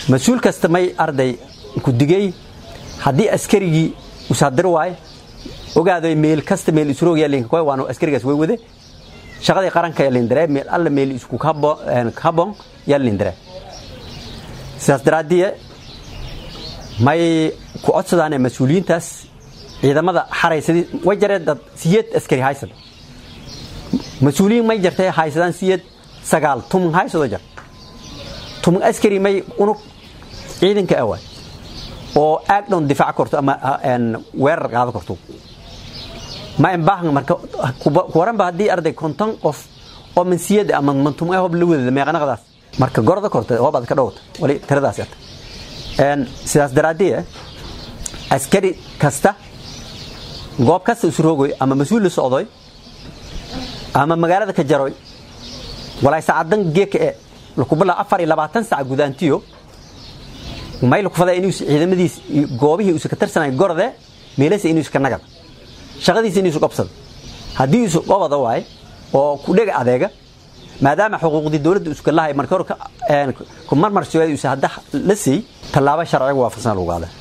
mas-uul kasta may arday ku digay haddii askarigii usaadiri waayo ogaadoy meel kasta meel isroog yalinka koy waanu askarigaas way wade shaqadii qaranka yalindire meel alla meel isku kabon yalindire sidaas daraaddiye may ku codsadaane mas-uuliyiintaas ciidamada xaraysadii way jareen dad siyeed askari haysada mas-uuliyiin may jartay haysadaan siyeed sagaal tumun haysado jar tumun askari may unug ciidanka awaay oo aagdhown difaac korto ama weerar qaado korto ma imbaahan marka kuwaranba haddii arday konton qof oo mansiyada ama mantum hob la wadada meeqanaqdaas marka gorda korta hoobaad ka dhowta wali tiradaas ata sidaas daraaddiye askari kasta goob kasta isroogoy ama mas-uul la socdoy ama magaalada ka jaroy walay saacadan geeka e lakubala afar iyo labaatan sac gudaantiyo may lakufada inuu ciidamadiis goobihii usa ka tirsanay gorde meelasa inuu iska nagada shaqadiisa inuu isu qabsado haddii isu qabada waay oo ku dhega adeega maadaama xuquuqdii dowladda iskalahay marka hore ku marmarsiyo hadda la siiyey tallaabo sharciga waafaqsan lagu qaada